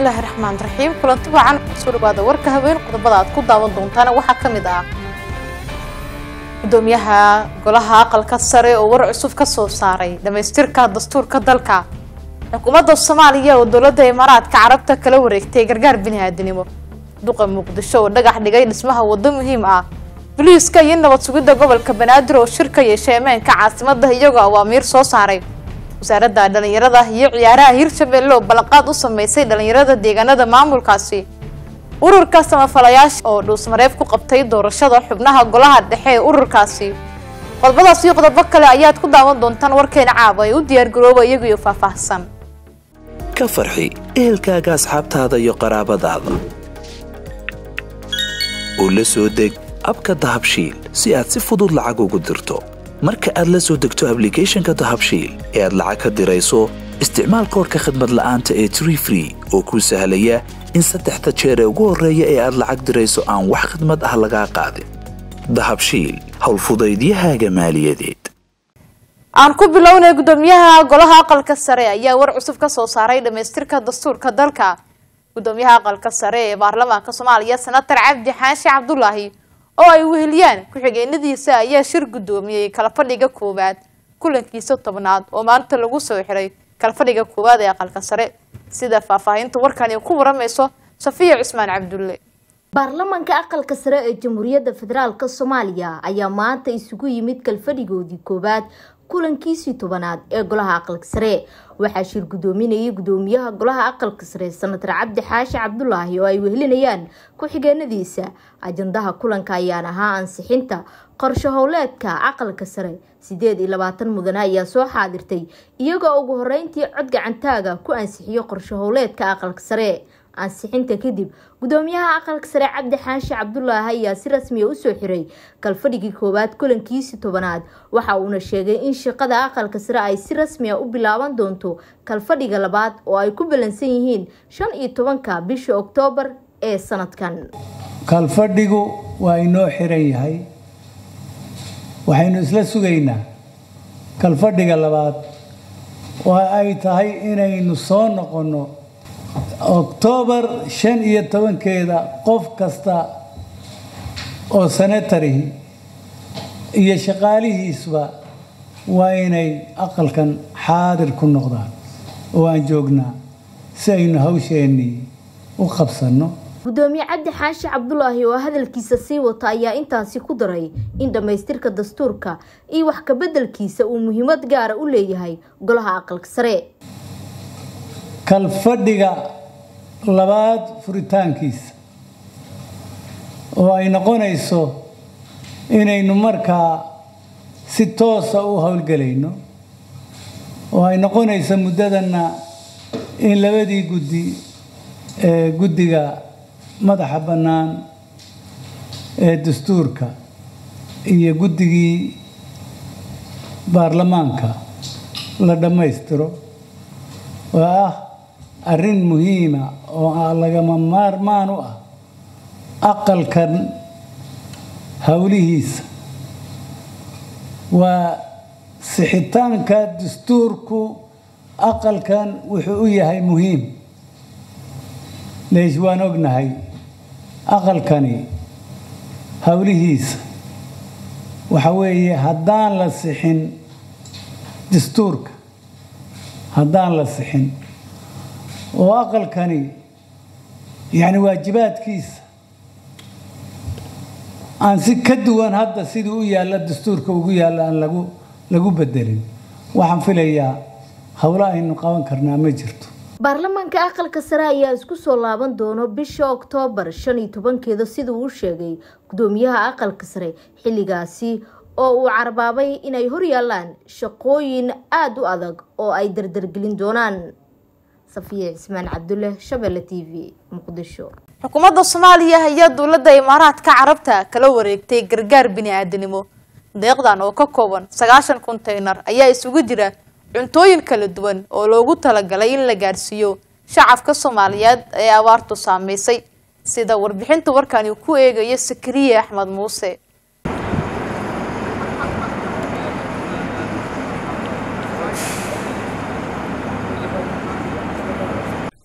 bismillaahi raxmaan raxiim kulanti wacan soo dhawaada warka haween qodobada aad ku daawan doontaana waxaa ka mid ah gudoomiyaha golaha aqalka sare oo war cusub ka soo saaray dhamaystirka dastuurka dalka xukuumadda soomaaliya oo dowladda imaaraadka carabta kala wareegtay gargaar bini-aadanimo duqa muqdisho oo dhagax dhigay dhismaha waddo muhiim ah boliiska iyo nabad sugidda gobolka banaadir oo shir ka yeeshay ammaanka caasimadda iyagoo awaamiir soo saaray wasaaradda dhalinyarada iyo ciyaaraha hirshabelle oo ballanqaad u sameysay dhalinyarada deegaanada maamulkaasi ururka samafalayaasha oo dhuusmareeb ku qabtay doorashada xubnaha golaha dhexe ee ururkaasi qodobadaas iyo qodobo kale ayaad ku daawan doontaan warkeena caaba ee u diyaargarooba iyagiyo faahfaahsan ka farxi ehelkaaga asxaabtaada iyo qaraabadaada oo la soo deg abka dahabshiil si aad si fudud lacag ugu dirto marka aad la soo degto ablicathonka dahabshiil ee aad lacag ka dirayso isticmaal koorka khadmad la'aanta ee tree free oo kuu sahlaya in saddexda jeer ee ugu horreeya ee aad lacag dirayso aan wax khidmad ah lagaa qaadin dahabshiil howlfudaydiyahaaga maaliyadeed aan ku bilownay gudoomiyaha golaha aqalka sare ayaa war cusub ka soo saaray dhamaystirka dastuurka dalka gudoomiyaha aqalka sare ee baarlamaanka soomaaliya senatar cabdi xaashi cabdulaahi oo ay weheliyaan ku-xigeenadiisa ayaa shir gudoomiyey kalafadhiga koowaad kulankiisa tobnaad oo maanta lagu soo xiray kalafadhiga koowaad ee aqalka sare sida faahfaahinta warkani ku waramayso safiya cusmaan cabdulle baarlamaanka aqalka sare ee jamhuuriyadda federaalk soomaaliya ayaa maanta isugu yimid kalfadhigoodii koowaad kulankiisii tobanaad ee golaha aqalka sare waxaa shir gudoominayay gudoomiyaha golaha aqalka sare senatar cabdi xaashi cabdulaahi oo ay wehelinayaan ku-xigeenadiisa ajandaha kulanka ayaan ahaa ansixinta qorsho howleedka aqalka sare sideed iyo labaatan mudane ayaa soo xaadirtay iyagoo ugu horeyntii cod gacantaaga ku ansixiyo qorsho howleedka aqalka sare ansixinta kadib gudoomiyaha aqalka sare cabdi xaashi cabdulaahi ayaa si rasmiya usoo xiray kalfadhigii koowaad kulankiisii tobanaad waxa uuna sheegay in shaqada aqalka sare ay si rasmiya u bilaaban doonto kalfadhiga labaad oo ay ku ballansan yihiin shan iyo tobanka bisha oktoobar ee sanadkan kalfadhigu waa inoo xiran yahay waxaynu isla sugaynaa kalfadhiga labaad oo ay tahay inaynu soo noqonno oktoobar shan iyo tobankeeda qof kasta oo senatarihi iyo shaqaalihiisba waa inay aqalkan xaadir ku noqdaan oo aan joognaa si aynu hawsheennii u qabsanno gudoomiye cabdi xaashi cabdulaahi oo hadalkiisa sii wata ayaa intaasi ku daray in dhammaystirka dastuurka iyo wax kabeddelkiisa uu muhiimad gaara u leeyahay golaha aqalka sare kalfadhiga labaad furitaankiisa oo ay noqonayso inaynu markaa si toosa u howlgelayno oo ay noqonayso muddadanna in labadii guddi ee guddiga madaxa bannaan ee dastuurka iyo guddigii baarlamaanka la dhammaystiro oo ah arrin muhiima oo lagama maarmaan u ah aqalkan howlihiisa waa sixitaanka dastuurku aqalkan wuxuu u yahay muhiim leesh waan ognahay aqalkani howlihiisa waxa weeye haddaan la sixin dastuurka haddaan la sixin oo aqalkani yacni waajibaadkiisa aan si ka duwan hadda siduu u yaalla dastuurka ugu yaalla aan lagu lagu bedelin waxaan filayaa howlo aynu qaban karnaa ma jirto baarlamaanka aqalka sare ayaa isku soo laaban doono bisha oktoobar shan iyo tobankeeda siduu u sheegay gudoomiyaha aqalka sare xilligaasi oo uu carbaabay inay horyaalaan shaqooyin aada u adag oo ay dardargelin doonaan safiya cismaan cabdulle shabelle t v muqdisho xukuumadda soomaaliya ayaa dowladda imaaraadka carabta kala wareegtay gargaar bini-aadanimo deeqdan oo ka kooban sagaashan konteynar ayaa isugu jira cuntooyin kala duwan oo loogu talagalay in la gaadhsiiyo shacabka soomaaliyeed ee abaartu saameysay sida warbixinta warkani ku eegayo sakariye axmed muuse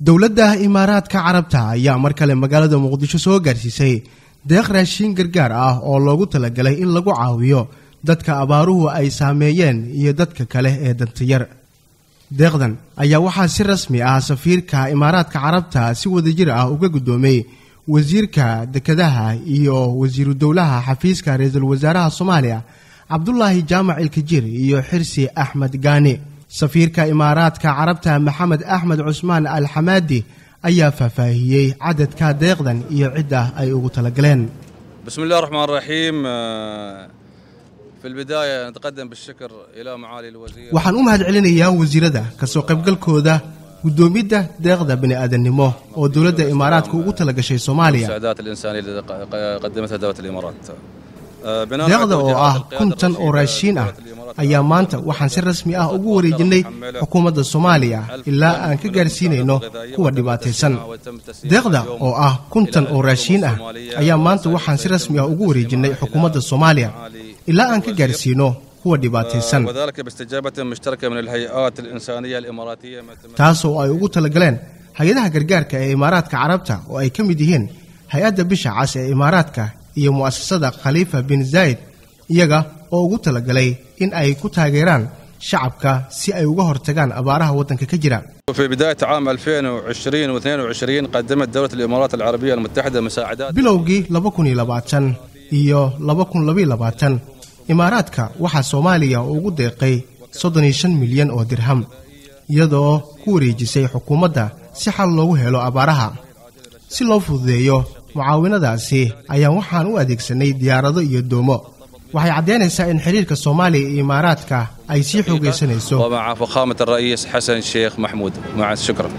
dowladda imaaraadka carabta ayaa mar kale magaalada muqdisho soo gaarsiisay deeq raashiin gargaar ah oo loogu talagalay in lagu caawiyo dadka abaaruhu ay saameeyeen iyo dadka kale ee dantayar deeqdan ayaa waxaa si rasmi ah safiirka imaaraadka carabta si wadajir ah uga guddoomay wasiirka dekedaha iyo wasiiru dowlaha xafiiska ra-iisul wasaaraha soomaaliya cabdulaahi jaamac ilkajir iyo xirsi axmed gaani safiirka imaaraadka carabta maxamed axmed cusmaan al xamaadi ayaa faahfaahiyey cadadka deeqdan iyo cidda ay ugu talagaleen بسم الله الرحمن الرحيم آه، في البداية نتقدم بالشكر إلى معالي الوزير waxaan u mahad celinayaa wasiirada kasoo qaybgalkooda guddoomidda deeqda bini'aadannimo oo dowladda imaaraadka ugu talagashay soomaaliya المساعدات الإنسانية التي ق- قدمتها دولة الإمارات آه، بناء على deeqda oo توجيهات ah القيادة kun tan oo الرشيدة raashiin ah لدولة الإمارات ayaa maanta waxaan si rasmi ah ugu wareejinay xukuumadda soomaaliya ilaa aan ka gaarsiinayno kuwa dhibaataysan deeqda oo ah kun tan oo raashiin ah ayaa maanta waxaan si rasmi ah ugu wareejinay xukuumadda soomaaliya ilaa aan ka gaarsiino kuwa dhibaataysan وذلك باستجابة مشتركة من الهيئات الإنسانية الإماراتية ما تم- taas oo ay ugu talagaleen hay-adaha gargaarka ee imaaraadka carabta oo ay ka mid yihiin hay-adda bisha cas ee imaaraadka iyo mu'asasada khaliifa bin zayd iyaga oo ugu talagalay in ay ku taageeraan shacabka si ay uga hortagaan abaaraha waddanka ka jira في بداية عام 2020 و22 قدمت دولة الإمارات العربية المتحدة مساعدات bilowgii laba kun iyo labaatan iyo laba kun labaiyo labaatan imaaraadka waxaa soomaaliya ugu deeqay soddon iyo shan milyan oo dirham iyadoo ku wareejisay xukuumadda si xal loogu helo abaaraha si loo fududeeyo mucaawinadaasi ayaan waxaan u adeegsanay diyaarado iyo doomo waxay caddaynaysaa in xiriirka soomaaliya iyo imaaraadka ay sii xoogaysanayso ومع فخامة الرئيس حسن الشيخ محمود مع شكرا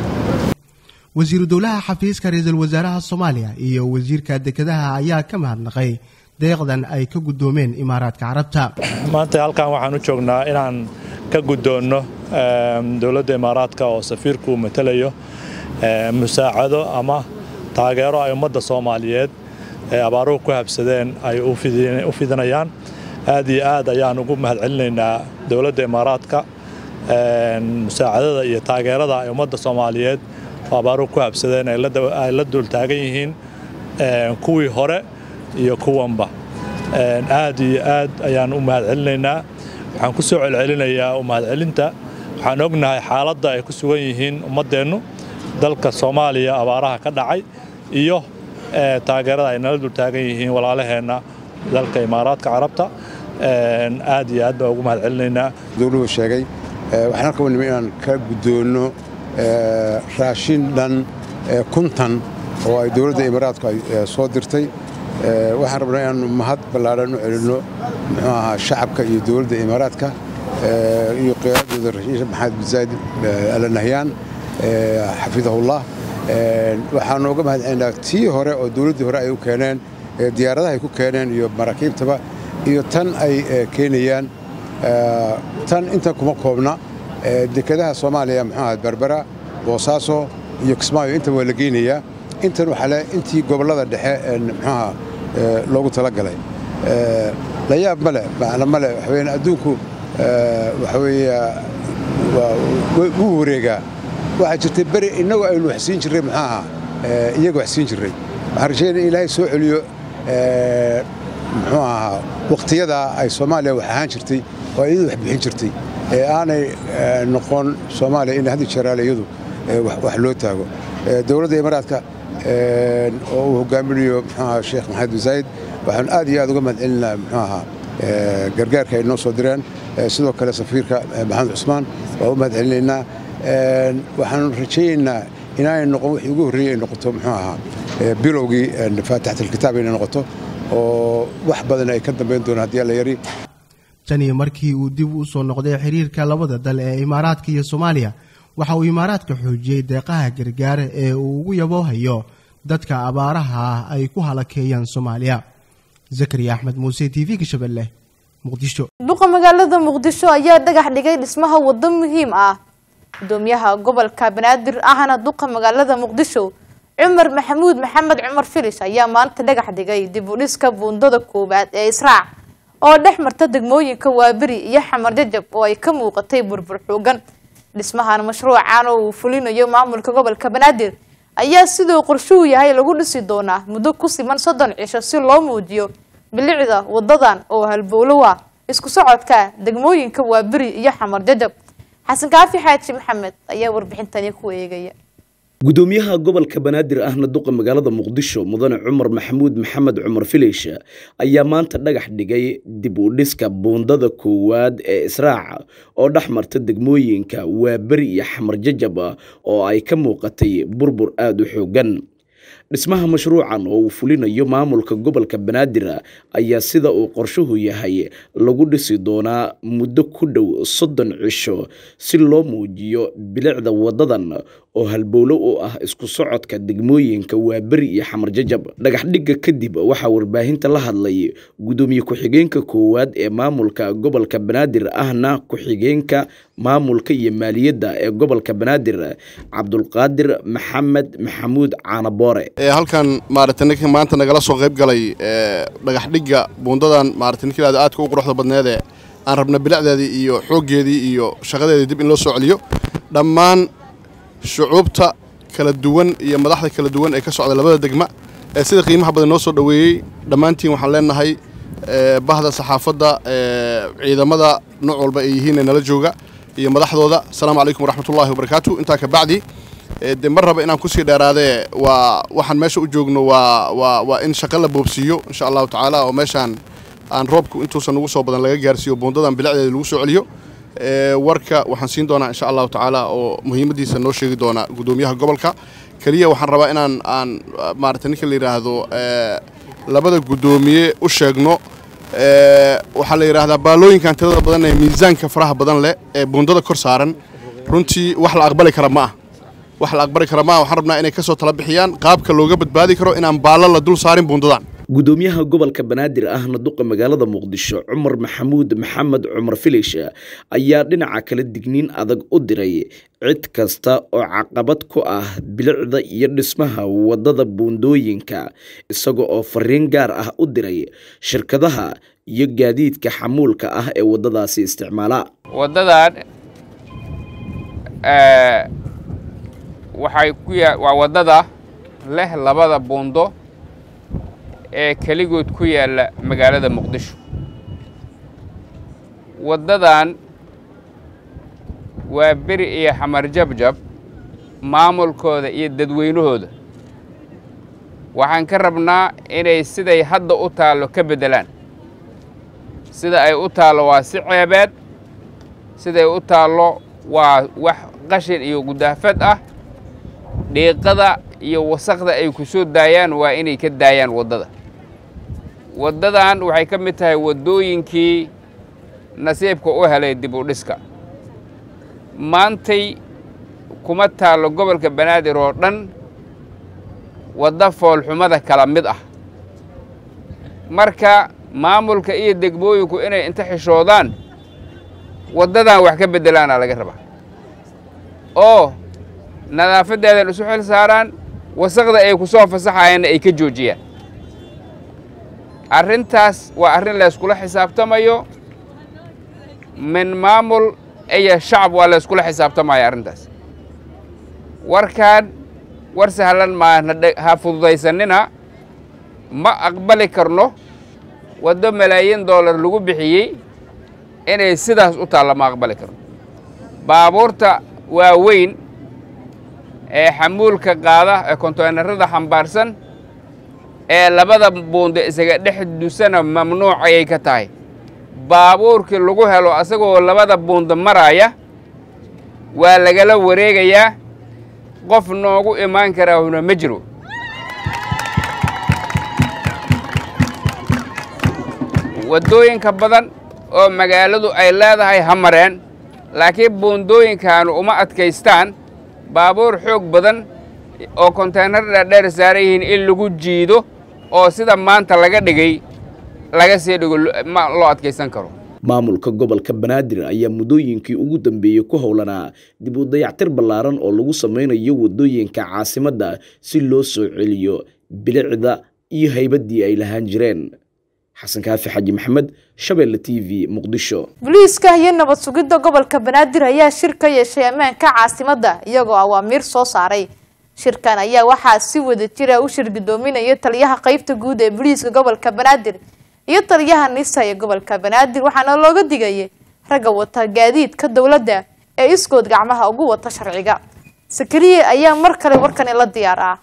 wasiiru dowlaha xafiiska ra-iisul wasaaraha soomaaliya iyo wasiirka dekedaha ayaa ka mahadnaqay deeqdan ay ka guddoomeen imaaraadka carabta maanta halkan waxaan u joognaa inaan ka guddoonno em, dowladda imaaraadka oo safiirku matalayo em, musaacado ama taageero ay ummadda soomaaliyeed ee abaaruhu ku habsadeen ay u fidi- u fidinayaan aad iyo aad ayaan ugu mahadcelinaynaa dowladda imaaraadka em, musaacadada iyo taageerada ay ummadda soomaaliyeed oo abaaruhu ku habsadeen ay la dawa- ay la dul taagan yihiin em, kuwii hore iyo kuwanba Een, aad iyo aad ayaan u mahadcelinaynaa waxaan ku soo celcelinayaa u mahadcelinta waxaan ognahay xaaladda ay ku sugan yihiin ummaddeennu dalka soomaaliya abaaraha ka dhacay iyo ee, taageerada ay nala dul taagan yihiin walaalaheenna dalka imaaraadka carabta Een, aad iyo aad baan ugu mahadcelinaynaa dowluhu sheegay eh, waxaan halka u nimi inaan ka guddoonno eh, raashin dhan eh, kuntan oo ay dowladda imaaraadku ay eh, soo dirtay Eh, waxaan rabnaa inaannu mahad ballaadhan u celinno muxuu ahaa shacabka iyo dowladda imaaraadka eh, iyo qiyaadooda rashiid maxamed bin zayd eh, al nahyaan eh, xafidahullah Eh, waxaanu uga mahad celinaa tii hore oo dowladdii hore ay u keeneen eh, diyaaradaha ay ku keeneen iyo maraakiibtaba iyo tan ay eh, keenayaan Eh, tan intan kuma koobna Eh, dekedaha soomaaliya muxuu ahaa berbera boosaaso iyo kismaayo intan waa la geynayaa intan waxaa le intii gobollada dhexe ee muxuu ahaa eh, loogu talagalay Eh, la yaab ma leh macna ma leh waxa weeyaan adduunku eh, waxa weeye waa- wuu wuu wareegaa waxaa jirtay beri innagu aynu wax siin jirray muxuu ahaa eh, iyaga wax siin jirray waxaan rajaynaya in ilaahay soo celiyo eh, muxuu ahaa wakhtiyadaa ay soomaaliya wax ahaan jirtay oo iyadu wax bixin jirtay ee aanay eh, noqon soomaaliya in haddi jaraale iyadu eh, wax wax loo taago Eh, dowladda imaaraadka eh, oo uu hogaaminayo muxuu ahaa sheekh maxamed bin zayd waxaan aad iyo aad uga mahadcelinaa muxuu ahaa eh, gargaarka ay noo soo direen Eh, sidoo kale safiirka eh, maxamed cusmaan waa u mahadcelinaynaa Eh, waxaan rajaynaynaa inaanay noqon wixii ugu horreeyey ay noqoto muxuu ahaa eh, bilowgii eh, faatixat alkitaab inay noqoto oo wax badan ay ka dambayn doonaan haddii alla yari tanii markii uu dib u soo noqday xiriirka labada dal ee imaaraadka iyo soomaaliya waxa uu imaaraadka xoojiyey deeqaha gargaar ee uu ugu yaboohayo dadka abaaraha ah ay ku halakeeyaan soomaaliya zakariya axmed muuse t v-ga shabeelle muqdisho duqa magaalada muqdisho ayaa dhagax dhigay dhismaha wado muhiim ah gudoomiyaha gobolka banaadir ahna duqa magaalada muqdisho cumar maxamuud maxamed cumar filish ayaa maanta dhagax dhigay dib u dhiska buundada koowaad ee israac oo dhex marta degmooyinka waaberi iyo xamar jajab oo ay ka muuqatay burbur xoogan dhismahan mashruucan oo uu fulinayo maamulka gobolka banaadir ayaa siduu qorshuhu yahay lagu dhisi doonaa muddo ku siman soddon cisho si loo muujiyo bilicda wadadan oo halbowlo ah isku socodka degmooyinka waaberi iyo xamar jajab xasan kaafi xaaji maxamed ayaa warbixintani ku eegaya gudoomiyaha gobolka banaadir ahna duqa magaalada muqdisho mudane cumar maxamuud maxamed cumar filish ayaa maanta dhagax dhigay dib u dhiska buundada koowaad ee israaca oo dhex marta degmooyinka waaberi iyo xamar jajab oo ay ka muuqatay burbur aada u xoogan dhismaha mashruucan oo uu fulinayo maamulka gobolka banaadir ayaa sida uu qorshuhu yahay lagu dhisi doonaa muddo ku dhow soddon cisho si loo muujiyo bilicda wadadan oo halbowlo u ah isku socodka degmooyinka waaberi iyo xamar jajab dhagaxdhigga kadib waxaa warbaahinta la hadlay gudoomiye ku-xigeenka koowaad ee maamulka gobolka banaadir ahna ku-xigeenka maamulka iyo maaliyadda ee gobolka banaadir cabdulqaadir maxamed maxamuud caanaboore halkan maarata ninka maanta nagala soo qayb galay dhagaxdhigga buundadan maarata ninka ilaada aadka u quruxda badneede aan rabna bilicdeedii iyo xooggeedii iyo shaqadeedii dib in loo soo celiyo dhammaan shucuubta kala duwan iyo madaxda kala duwan ee ka socda labada degma ee sida qiimaha badan noo soo dhoweeyey dhammaantiin waxaan leenahay bahda saxaafadda ciidamada nooc walba ay yihiin ee nala jooga iyo madaxdooda asalaamu calaykum waraxmatullaahi wabarakaatu intaa ka bacdi de mar raba inaan kusii dheeraadee waa waxaan meesha u joogno waa waa waa in shaqo la boobsiiyo insha allahu tacaala oo meeshaan aan roobku intuusan ugu soo badan laga gaarsiiyo buundadan bilicdeeda lagu soo celiyo warka waxaan siin doonaa insha allahu tacaala oo muhiimaddiisa noo sheegi doona gudoomiyaha gobolka keliya waxaan rabaa inaan aan maarata ninka la yidhaahdo labada guddoomiye u sheegno waxaa la yidhaahdaa baalooyinkan tirada badan ee miisaanka faraha badan leh ee buundada kor saaran runtii wax la aqbali kara ma ah wax la aqbali kara ma ah waxaan rabnaa inay ka soo tala bixiyaan qaabka looga badbaadi karo inaan baallo la dul saarin buundadan gudoomiyaha gobolka banaadir ahna duqa magaalada muqdisho cumar maxamuud maxamed cumar filish ayaa dhinaca kale digniin adag u diray cid kasta oo caqabad ku ah bilicda iyo dhismaha wadada buundooyinka isaga oo fariin gaar ah u diray shirkadaha iyo gaadiidka xamuulka ah ee wadadaasi isticmaala wadadan waxay ku ya waa waddada leh labada buundo ee keligood ku yaalla magaalada muqdisho waddadan waa beri iyo xamar jabjab maamulkooda iyo dadweynahooda waxaan ka rabnaa inay siday hadda u taallo ka beddelaan sida ay u taallo waa si ceebeed siday u taallo waa wax qashin iyo gudaafad ah dhiiqada iyo wasaqda ay ku soo daayaan waa inay ka daayaan waddada waddadan waxay ka mid tahay waddooyinkii nasiibka u helay dib u dhiska maantay kuma taallo gobolka banaadir oo dhan wadda foolxumada kala mid ah marka maamulka iyo degmooyinku inay inta xishoodaan waddadan wax ka beddelaana laga rabaa oo nadaafaddeedan isu xil saaraan wasaqda ay ku soo fasaxayaanna ay ka joojiyaan arrintaas waa arrin layskula xisaabtamayo min maamul iyo shacab waa layskula xisaabtamaya arrintaas warkaan war sahlan maana ha fududaysanina ma aqbali karno waddo malaayiin dollar lagu bixiyey inay sidaas u taalla ma aqbali karno baabuurta waaweyn ee xamuulka qaada ee konteynarada xambaarsan ee labada buundo isaga dhex dusana mamnuuc ayay ka tahay baabuurkii lagu helo asagoo labada buundo maraya waa lagala wareegayaa qof noogu imaan karaahuna ma jiro waddooyinka badan oo magaaladu ay leedahay ha mareen laakiin buundooyinkaanu uma adkaystaan baabuur xoog badan oo konteynar dhaadheer saaran yihiin in lagu jiido oo sida maanta laga dhigay laga sii dhigo ma loo adkaysan karo maamulka gobolka banaadir ayaa muddooyinkii ugu dambeeyey ku howlanaa dib u dayactir ballaaran oo lagu sameynayo waddooyinka caasimadda si loo soo celiyo bilicda iyo haybaddii ay lahaan jireen xasan kaafi xaji maxamed shabeelle t v muqdisho booliiska iyo nabad sugidda gobolka banaadir ayaa shir ka yeeshay ammaanka caasimadda iyagoo awaamiir soo saaray shirkan ayaa waxaa si wada jira u shir gudoominaya taliyaha qeybta guud ee booliiska gobolka banaadir iyo taliyaha nisa ee gobolka banaadir waxaana looga digayay ragga wata gaadiidka dowladda ee iskood gacmaha ugu wata sharciga sakariye ayaa mar kale warkani la diyaar ah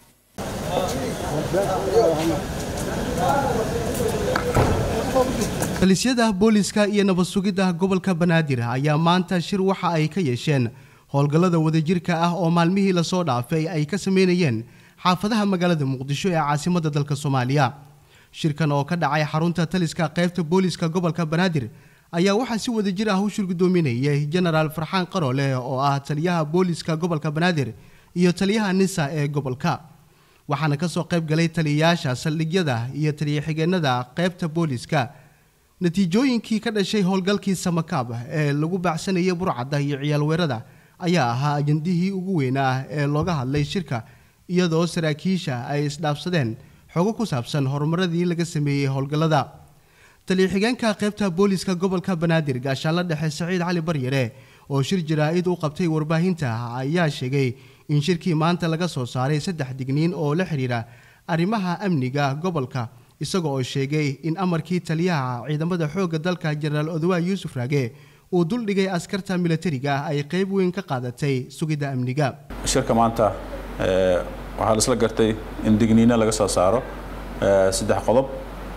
talisyada booliska iyo nabad sugidda gobolka banaadir ayaa maanta shir waxa ay ka yeesheen howlgallada wadajirka ah oo maalmihii lasoo dhaafay ay ka sameynayeen xaafadaha magaalada muqdisho ee caasimadda dalka soomaaliya shirkan oo ka dhacay xarunta taliska qaybta booliska gobolka banaadir ayaa waxaa si wadajir ah u shirgudoominayay jenaraal farxaan qaroole oo ah taliyaha booliska gobolka banaadir iyo taliyaha nisa ee gobolka waxaana kasoo qayb galay taliyayaasha saldhigyada iyo taliya-xigeenada qaybta booliska natiijooyinkii ka dhashay howlgalkii samakaab ee lagu baacsanayay burcadda iyo ciyaalweerada ayaa ahaa ajandihii ugu weynaa ee looga hadlay shirka iyadoo saraakiisha ay isdhaafsadeen xogo ku saabsan horumaradii laga sameeyey howlgallada taliya-xigeenka qaybta booliska gobolka banaadir gaashaanla dhexe saciid cali baryare oo shir jaraa-id u qabtay warbaahinta ayaa sheegay in shirkii maanta laga soo saaray saddex digniin oo la xidhiidha arrimaha amniga gobolka isaga oo sheegay in amarkii taliyaha ciidamada xoogga dalka jenaraal odawa yuusuf raage uu duldhigay askarta milatariga ay qayb weyn ka qaadatay sugidda amniga shirka maanta waxaa la isla gartay in digniino laga soo saaro saddex qodob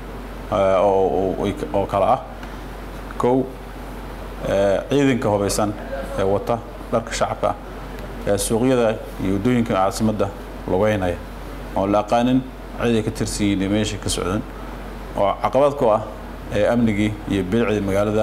oo kale ah kow ciidanka hubaysan ee wata dharka shacabka ee suuqyada iyo waddooyinka caasimadda lugeynaya oon la aqaanin cid ay ka tirsan yihiin iyo meesha ka socdan oo caqabad ku ah ee amnigii iyo bilicdii magaalada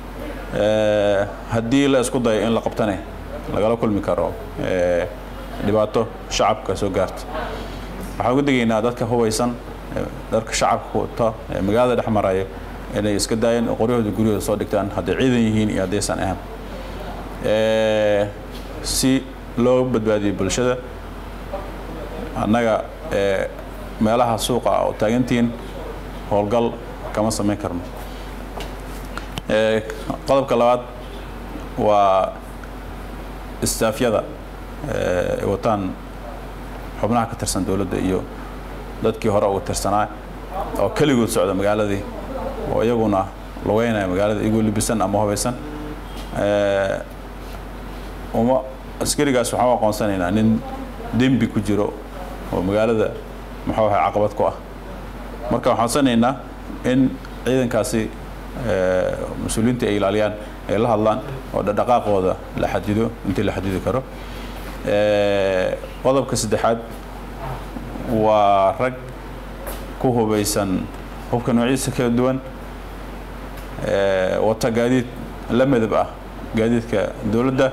haddii la isku dayo in la qabtane lagala kulmi karo dhibaato shacabka soo gaarta waxaan uga digaynaa dadka hubaysan dharka shacabka wata ee magaalada dhex marayo inay iska daayeen oo qoryahooda guryahooda soo dhigtaan hadday ciidan yihiin iyo haddaysan ahaan si loo badbaadiyo bulshada annaga meelaha suuqa oo taagantihiin howlgal kama samayn karno qodobka labaad waa istaafyada ay wataan xubnaha ka tirsan dowladda iyo dadkii hore uga tirsanaa oo keligood socda magaaladii oo iyaguna lugeynaya magaalada iyagoo libisan ama hubaysan uma askarigaas waxaan u aqoonsanaynaa nin dembi ku jiro oo magaalada muxuu ahay caqabad ku ah marka waxaan codsanaynaa in ciidankaasi mas-uuliyiinta ay ilaaliyaan ay la hadlaan oo dhaqdhaqaaqooda la xadido intii la xadidi karo qodobka saddexaad waa rag ku hubaysan hubka noocyadiisa kala duwan wata gaadiid la midab ah gaadiidka dowladda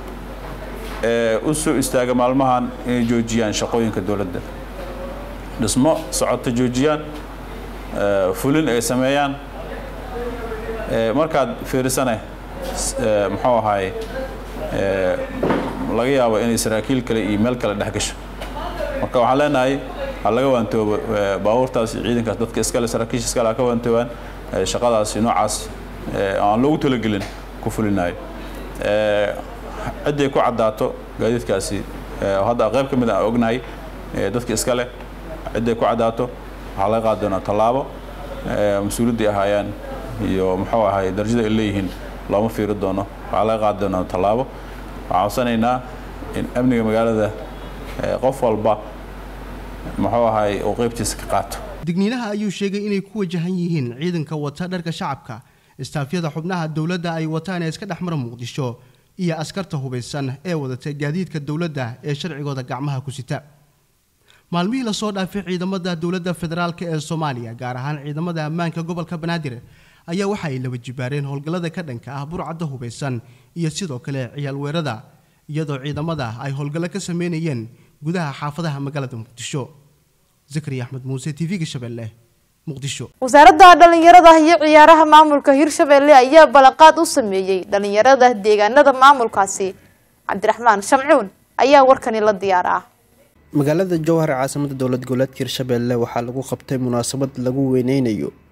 u soo istaaga maalmahan inay joojiyaan shaqooyinka dowladda dhismo socota joojiyaan fulin ay sameeyaan markaad fiirisane muxuu ahaay laga yaabo inay saraakiil kale iyo meel kale dhex gasho marka waxaan leenahay ha laga waantoobo baabuurtaas iyo ciidankaas dadka iskale saraakiisha iskale ha ka waantoobaan shaqadaasi noocaas aan loogu talagelin ku fulinayo ciddii ku caddaato gaadiidkaasi hadda qayb ka mid aan ognahay dadka iskale ciddii ku caddaato waxaa laga qaadi doonaa tallaabo mas-uuliyaddii ahaayaan iyo muxuu ahay darajada ay leeyihiin looma fiiri doono waxaa laga qaadi doonaa tallaabo waxaan codsanaynaa in amniga magaalada qof walba muxuu ahay uu qaybtiisa ka qaato digniinaha ayuu sheegay inay ku wajahan yihiin ciidanka wata dharka shacabka istaafyada xubnaha dowladda ay wataan ee iska dhexmara muqdisho iyo askarta hubaysan ee wadata gaadiidka dowladda ee sharcigooda gacmaha ku sita maalmihii lasoo dhaafay ciidamada dowladda federaalk ee soomaaliya gaar ahaan ciidamada ammaanka gobolka banaadir ayaa waxa ay laba jibaareen howlgallada ka dhanka ah burcadda hubaysan iyo sidoo kale ciyaal weerada iyadoo ciidamada ay howlgallo ka sameynayeen gudaha xaafadaha magaalada muqdisho zakariya axmed muuse t v-ga shabeelle muqdisho wasaaradda dhalinyarada iyo ciyaaraha maamulka hirshabelle ayaa ballanqaad u sameeyey dhalinyarada deegaanada maamulkaasi cabdiraxmaan shamcuun ayaa warkani la diyaaraa magaalada jowhar caasimada dowlad goboleedka hirshabelle waxaa lagu qabtay munaasabad lagu weyneynayo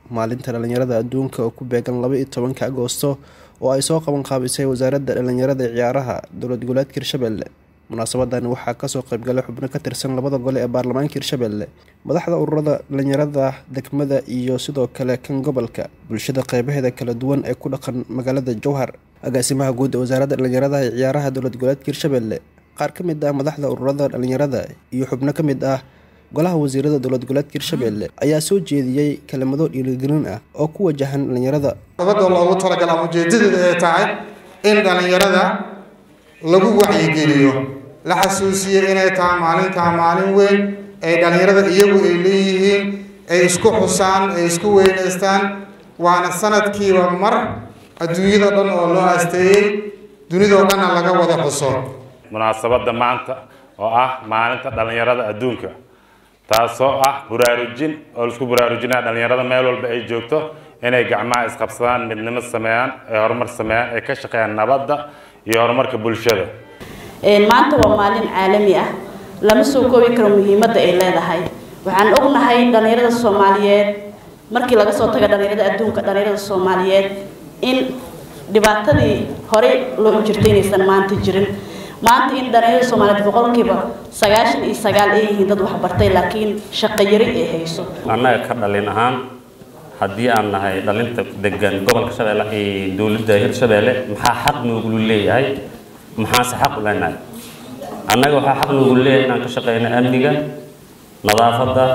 maalinta dhallinyarada adduunka oo ku beegan laba iyo tobanka agoosto oo ay soo qaban qaabisay wasaaradda dhallinyarada ciyaaraha dowlad goboleedka hirshabelle munaasabadan waxaa kasoo qaybgalay xubno ka tirsan labada gole ee baarlamaanka hirshabelle madaxda ururada dhallinyarada degmada iyo sidoo kale kan gobolka bulshada qeybaheeda kala duwan ee ku dhaqan magaalada jowhar agaasimaha guud ee wasaaradda dhallinyarada ee ciyaaraha dowlad goboleedka hirshabelle qaar ka mid ah madaxda ururada dhallinyarada iyo xubno ka mid ah golaha wasiirada dowlad goboleedka hirshabelle ayaa soo jeediyey kelimado dhiirigelin ah oo ku wajahan dhallinyarada sababta loogu talagal ama ujeedadeeda ay tahay in dhallinyarada lagu wacyigeliyo la xasuusiyo inay tahay maalintaa maalin weyn ay dhallinyarada iyagu ay leeyihiin ay isku xusaan ay isku weynaystaan waana sanadkiiba mar adduunyada dhan oo loo asteeyey dunidoo dhanna laga wada xuso munaasabadda maanta oo ah maalinta dhallinyarada adduunka taasoo ah buraarujin oo laisku buraarujinaya dhallinyarada meel walba ay joogto inay gacmaha isqabsadaan midnimo sameeyaan ay horumar sameeyaan ay ka shaqeeyaan nabadda iyo horumarka bulshada maanta waa maalin caalami ah lama soo koobi karo muhiimadda ay leedahay waxaan ognahay dhallinyarada soomaaliyeed markii laga soo taga dhallinyarada adduunka dhallinyarada soomaaliyeed in dhibaatadii horey loo jirtay inaysan maanta jirin maanta in dhallinyarada soomaaliyeed boqolkiiba sagaashan iyo sagaal ay yihiin dad waxbartay laakiin shaqo yari ay hayso annaga ka dhalin ahaan haddii aan nahay dhalinta degan gobolka shabeelle iyo dowladda hirshabeelle maxaa xaq noogulu leeyahay maxaase xaq u leenahay annaga waxaa xaq noogulu leeyahay inaan ka shaqeyno amniga nadaafadda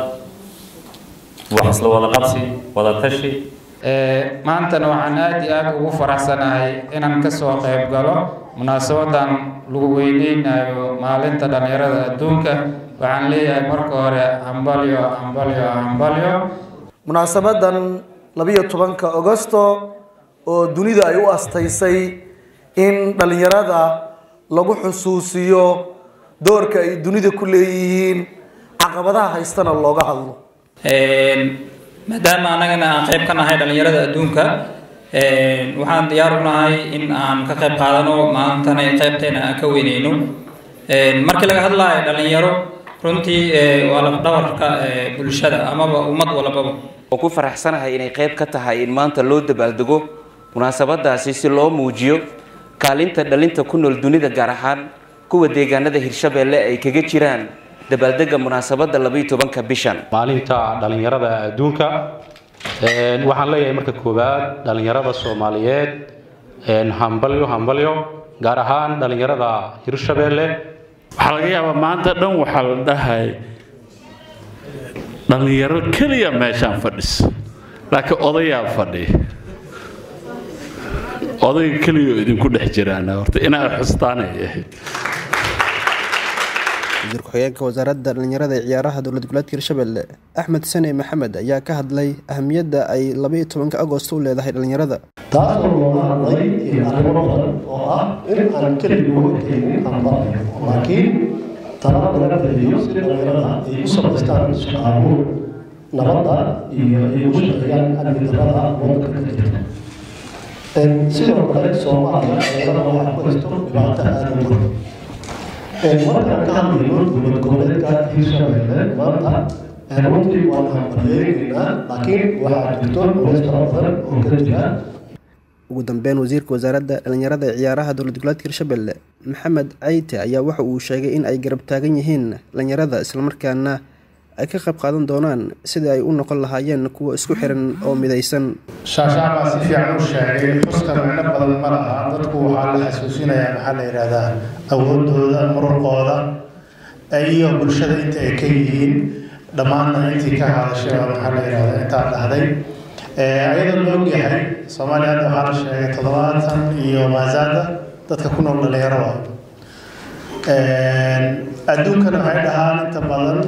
wax isla wada qabsi wada tashi maantana waxaan aada iyo aada ugu faraxsanahay inaan kasoo qayb galo munaasabadan lagu weyneynayo maalinta dhallinyarada adduunka waxaan leeyahay marka hore hambalyo hambalyo hambalyo munaasabadan labiyo tobanka agosto oo dunida ay u astaysay in dhallinyarada lagu xusuusiyo doorka ay dunida ku leeyihiin caqabadaha haystana looga hadlo maadaama annagana aan qayb ka nahay dhallinyarada adduunka waxaan diyaar u nahay in aan ka qayb qaadano maantana qaybteena aan ka weyneyno markii laga hadlayo dhallinyaro runtii waa lafdhabarka bulshada amaba ummad walbaba waan ku faraxsanahay inay qayb ka tahay in maanta loo dabaaldego munaasabadaasi si loo muujiyo kaalinta dhalinta ku nool dunida gaar ahaan kuwa deegaanada hirshabeelle ay kaga jiraan dabaaldega munaasabadda labaiyo tobanka bishan maalinta dhallinyarada adduunka waxaan leeyahay marka koowaad dhallinyarada soomaaliyeed hambalyo hambalyo gaar ahaan dhallinyarada hirshabeelle waxaa laga yaabaa maanta dhan waxaa la dhahay dhallinyaro keliya meeshaan fadhis laakiin odayaa fadhi odayga keliya oo idinku dhex jiraan horta inaad xustaanay ahayd wasiir ku-xigeenka wasaaradda dhallinyarada ee ciyaaraha dowlad goboleedka hirshabelle axmed sane maxamed ayaa ka hadlay ahamiyadda ay labaiyo tobanka agosto u leedahay dhallinyarada taasoo looga hadlay arrimo badan oo ah in aan keligii uga keenin amba laakiin tala laga bixiyo si dhallinyarada ay u samaystaan shaqaabuur nabadda iyo ay ugu shaqeeyaan amni darrada waddanka ka jirta sidoo kale soomaaliya dhallinyarada waxaa ku haysto dhibaato aada u badan markaan ka hadlayno dowlad goboleedka hirshabelle maanta runtii waan hambalyeegaynaa laakiin waxaa jirto culays fara badan oo ka jira ugu dambeyn wasiirka wasaaradda dhallinyarada ee ciyaaraha dowlad goboleedka hirshabelle maxamed cayte ayaa waxa uu sheegay in ay garab taagan yihiin dhallinyarada islamarkaana ay ka qayb qaadan doonaan sidii ay u noqon lahaayeen kuwa isku xiran oo midaysan shaashaan baa si fiican u sheegay xuska micno badan ma laha dadku waxaa la xasuusinayaa maxaa la yidhaahdaa awoodooda muruqooda iyo bulshada inta ay ka yihiin dhammaanna intii ka hadashay baa maxaa la yidhahdaa intaa dhahday ayadoo la ogyahay soomaaliya hadda waxaa la sheegay toddobaatan iyo maasaada dadka ku nool dhalinyaro ah adduunkana waxay dhahaan inta badan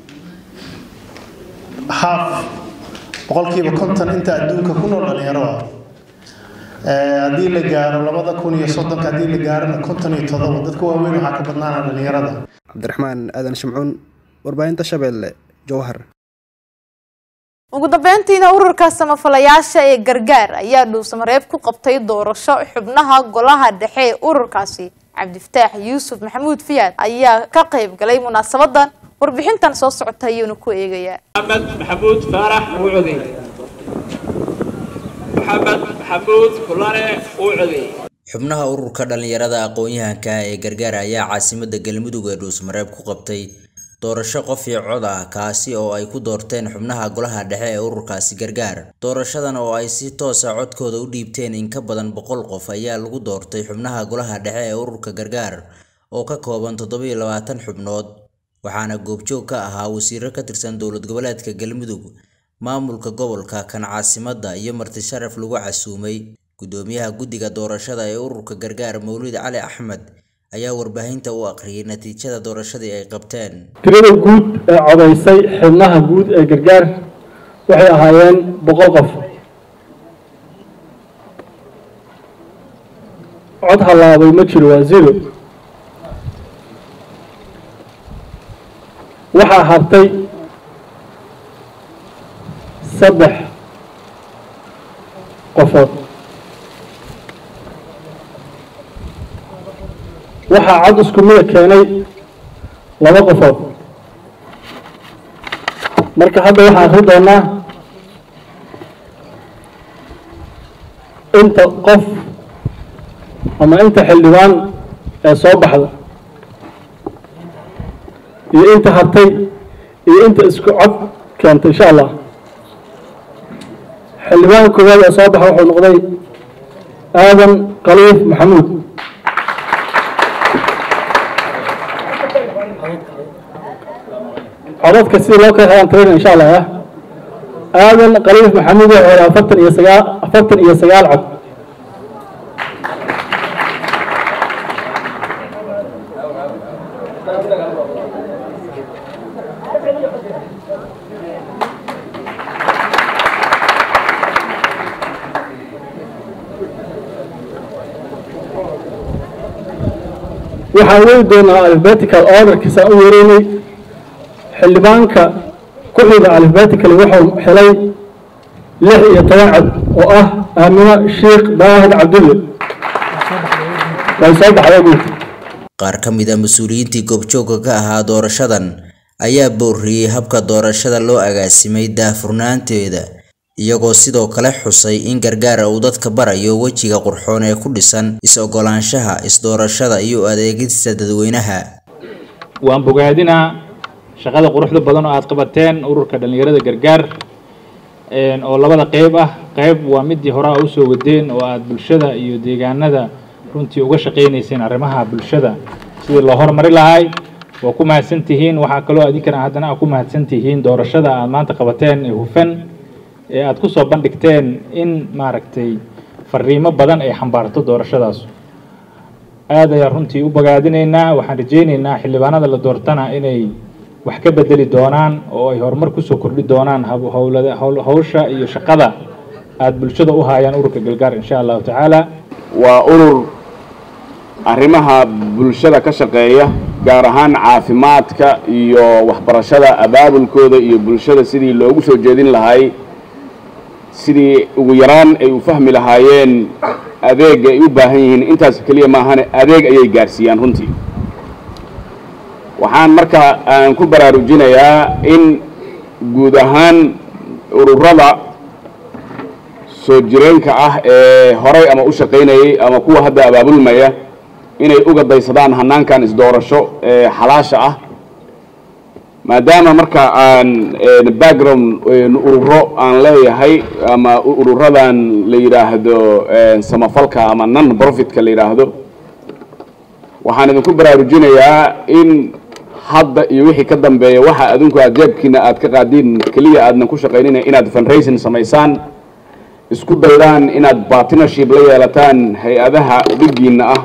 haaf boqolkiiba konton inta adduunka ku nool dhalinyaro ah haddii la gaaro labada kun iyo soddonka haddii la gaarona konton iyo toddoba dadka waaweyn waxaa ka badnaana dhalinyarada cabdiraxmaan aadan shimcuun warbaahinta shabeelle jowhar ugu dambeyntiina ururka samafalayaasha ee gargaar ayaa dhuusamareeb ku qabtay doorasho xubnaha golaha dhexe ee ururkaasi cabdifataax yuusuf maxamuud fiyaad ayaa ka qayb galay munaasabadan warbixintan soo socota ayuuna ku eegayaa maxamed maxamuud faarax wucudi maxamed maxamuud kulane uu codeeyey xubnaha ururka dhallinyarada aqoon-yahanka ee gargaar ayaa caasimada galmudug ee dhuusmareeb ku qabtay doorasho qof iyo cod ah kaasi oo ay ku doorteen xubnaha golaha dhexe ee ururkaasi gargaar doorashadan oo ay si toosa codkooda u dhiibteen in ka badan boqol qof ayaa lagu doortay xubnaha golaha dhexe ee ururka gargaar oo ka kooban toddobiyo labaatan xubnood waxaana goobjoog ka ahaa wasiiro ka tirsan dowlad goboleedka galmudug maamulka gobolka kan caasimadda iyo marti sharaf lagu casuumay gudoomiyaha guddiga doorashada ee ururka gargaar mawlid cali axmed ayaa warbaahinta u aqriyay natiijada doorashadii ay qabteen tirada guud ee codaysay xubnaha guud ee gargaar waxay ahaayeen boqol qof cod hallaabay ma jiro waa zero waxaa hartay saddex qofood waxaa cod isku mida keenay laba qofood marka hadda waxaan akri doonaa inta qof ama inta xildhibaan ee soo baxda iyo inta hartay iyo inta isku cod keentay insha allah xildhibaanka koowaad ee soo baxa wuxuu noqday aadan khaliif maxamuud codadka sidii loo kala helaan tirina insha allah ah aadan khaliif maxamuud wuxuu helay afartan iyo sagaal afartan iyo sagaal cod waxaan wegi doonaa alphabetical orderkiisa u yeeraynay xildhibaanka ku xiga alphabetical wuxuu helay lix iyo toban cod oo ah aamino sheekh daahid cabdulle way soo baxday guud qaar ka mid a mas-uuliyiintii goobjoogka ka ahaa doorashadan ayaa booriyey habka doorashada loo agaasimay daahfurnaanteeda iyagoo sidoo kale xusay in gargaara uu dadka barayo wejiga qurxoon ee ku dhisan is-ogolaanshaha is-doorashada iyo adeegista dadweynaha waan bogaadinaa shaqada quruxda badan oo aad qabateen ururka dhallinyarada gargaar oo labada qeyb ah qeyb waa midii hore a usoo wadeen oo aad bulshada iyo deegaanada runtii uga shaqaynayseen arrimaha bulshada sidii loo horumari lahay waa ku mahadsan tihiin waxaa kaloo idinkana haddana aad ku mahadsan tihiin doorashada aad maanta qabateen ee hufan ee aad kusoo bandhigteen in maaragtay fariimo badan ay xambaarto doorashadaas aad ayaan runtii u bogaadinaynaa waxaan rajaynaynaa xildhibaanada la doortana inay wax ka bedeli doonaan oo ay horumar kusoo kordhi doonaan howlada hawsha iyo shaqada aad bulshada u haayaan ururka galgaar insha allahu tacaala waa urur arrimaha bulshada ka shaqeeya gaar ahaan caafimaadka iyo waxbarashada abaabulkooda iyo bulshada sidii loogu soo jeedin lahay sidii ugu yaraan ay u fahmi lahaayeen adeega ay u baahan yihiin intaas keliya maahane adeeg ayay gaarsiiyaan runtii waxaan marka aan ku baraarujinayaa in guud ahaan ururada soo jireenka ah ee horay ama u shaqaynayay ama kuwa hadda abaabulmaya inay uga daysadaan hanaankan isdoorasho ee xalaasha ah maadaama marka aan background ururo aan leeyahay ama ururadan la yidhaahdo samafalka ama non profitka la yidhaahdo waxaan idinku baraarujinayaa in hadda iyo wixii ka dambeeya waxa adinku aad jeebkiina aad ka qaadiin keliya aadnan ku shaqaynina inaad fundraising samaysaan isku daydaan inaad partnership la yeelataan hay-adaha dhigiina ah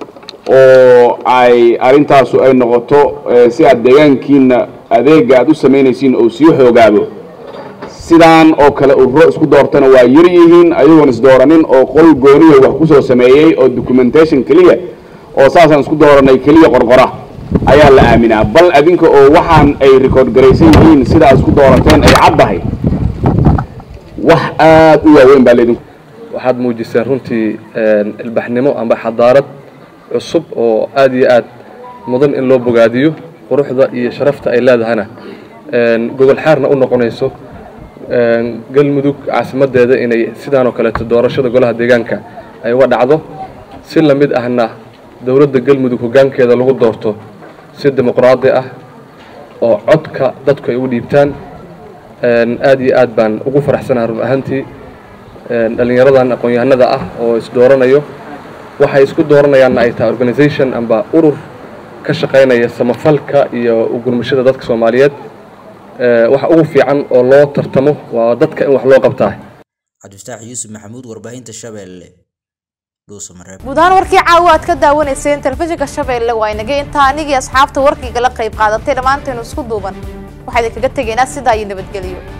oo ay arrintaasu ay noqoto si aad deegaankiina adeega aad u samaynaysiin oo sii xoogaabo sidaan oo kale ururo isku doortana waa yar yihiin ayagoon isdooranin oo qol gooniya wax kusoo sameeyey oo documentation keliya oo saasaan isku dooranay keliya qorqora ayaa la aaminaa bal adinka oo waxaan ay record garaysan yihiin sida aad isku doorateen ay caddahay wax aad u waaweyn baa laydinku waxaad muujiseen runtii ilbaxnimo amba xadaarad cusub oo aad iyo aad mudan in loo bogaadiyo quruxda iyo sharafta ay leedahana gogol xaarna u noqonayso galmudug caasimadeeda inay sidaan oo kaleeto doorashada golaha deegaanka ay uga dhacdo si lamid ahna dowladda galmudug hoggaankeeda lagu doorto si dimuqraadi ah oo codka dadku ay u dhiibtaan aad iyo aad baan ugu faraxsanaha run ahaantii dhallinyaradan aqoon-yahanada ah oo isdooranayo waxay isku dooranayaanna ay tahay organisation amba urur ka shaqaynaya samafalka iyo ugurmashada dadka soomaaliyeed waxa ugu fiican oo loo tartamo waa dadka in wax loo qabtaa cabdifataax yuusuf maxamuud warbaahinta shabeelle dhuusamareeb guud ahaan warkii caawa aad ka daawanayseen telefishinka shabeelle waa inaga intaa anigii asxaabta warkiga la qayb qaadatay dhammaanteenu isku duuban waxaa idinkaga tegaynaa sidaa iyo nabadgelyo